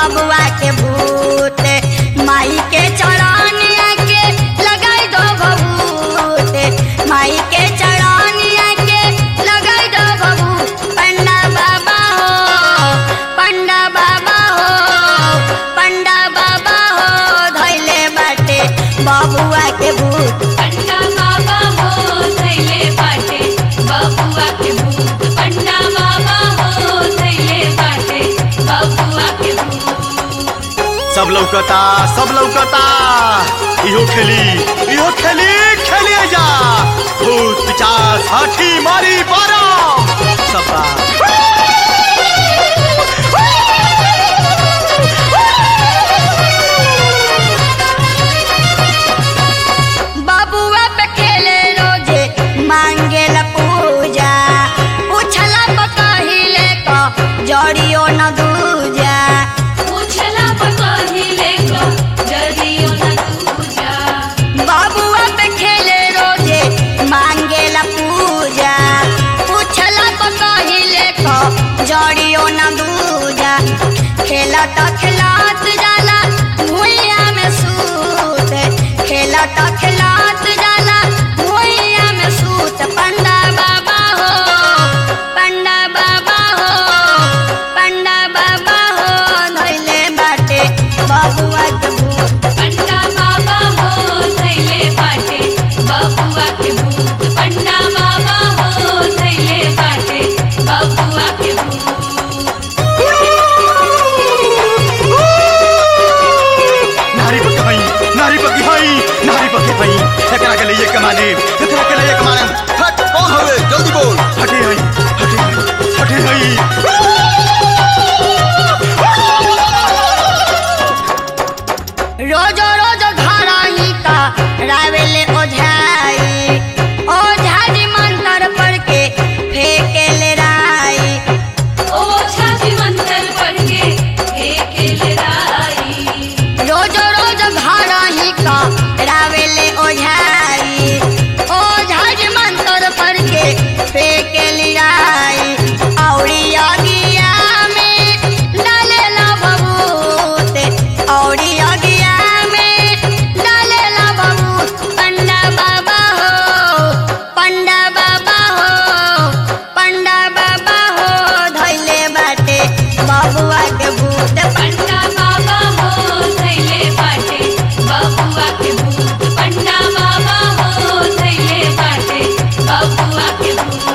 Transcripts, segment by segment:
बबुआ के भूत माई के चढ़ानिया के लगाई दो भभूत माई के चढ़ानिया के लगाई दो भभूत पंडा बाबा हो पंडा बाबा हो पंडा बाबा हो धैले बाटे बबुआ के भूत पंडा बाबा हो थैले बाटे बबुआ के भूत पंडा बाबा हो थैले बाटे बबुआ के भूत सब लौकता सब लौकता इहो खेली इहो खेली खेलिए जा भूत पिचास हाथी मारी बारा सब बा। बबुआ पे खेले रोजे मांगे ला पूजा पूछला पहिले क जड़ियो न दूजा पूछला पहिले को जदियो न दूजा बबुआ पे खेले रोजे मांगे ला पूजा पूछला पहिले क जड़ियो न दूजा खेलत खेलत जाला भुइया में सूत खेलत खेलत जाला भुइया में सूत पंडा बाबा हो पंडा बाबा हो पंडा बाबा हो धैले बाटे बबुआ के भूत पंडा बाबा हो थैले बाटे बबुआ के भूत पंडा बाबा हो थैले बाटे बबुआ के भूत नारी पकी भई नारी पकी भई नारी पकी भई एकरा के लिए कमाने एकरा के लिए कमाने हट कौन हवे जल्दी बोल हटे हई हटे हटे हई रोज रोज घर ही का रावेले ओझाई ओझा जी मंत्र पढ़ के फेंके ले राई ओ छाती मंत्र पढ़ के एके लड़ाई रोज रोज घर ही का रावेले ओझाई ओझा जी मंत्र पढ़ के फेंके ले राई औरी अगिया में डालेला बबूत औरी अगिया में डालेला बबूत पंडा बाबा हो पंडा बाबा हो पंडा बाबा हो धैले बाटे बबुआ के भूत पंडा बाबा हो थैले बाटे बबुआ के भूत पंडा बाबा हो थैले बाटे बबुआ के भूत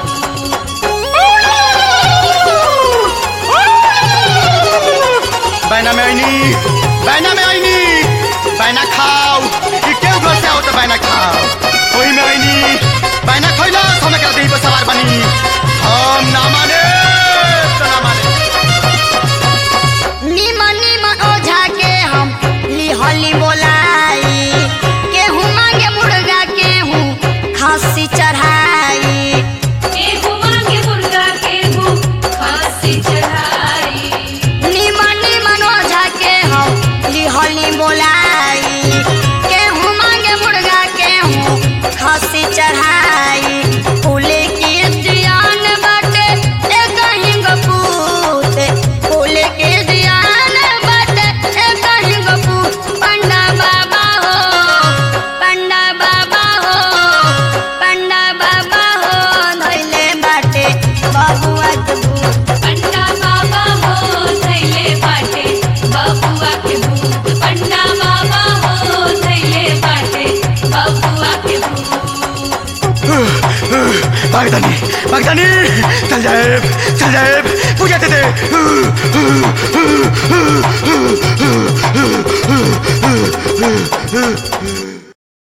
बैना में आईनी बैना में आईनी बैना खाओ ई केहू घर से आओ तो बैना खाओ वही में आईनी बैना खइला समय कर देही पर सवार बनी हम ना माने तो ना माने निमन निमन ओझा के हम लिहली बोलाई केहू मांगे मुर्गा केहू खस्सी चढ़ाई केहू मांगे मुर्गा केहू फांसी चढ़ाई निमन निमन ओझा के हम लिहली बोलाई केहू मांगे मुर्गा केहू खस्सी चढ़ाई फूल की दियान बाटे एक ही गपूत फूल के दियान बाटे एक ही गपूत पंडा बाबा हो पंडा बाबा हो पंडा बाबा हो धैले बाटे बबुआ के भूत पंडा बाबा हो थैले बाटे बबुआ के भूत पंडा बाबा हो थैले बाटे बबुआ के भूत बागदानी बागदानी चल जाए चल जाए पूजा दे दे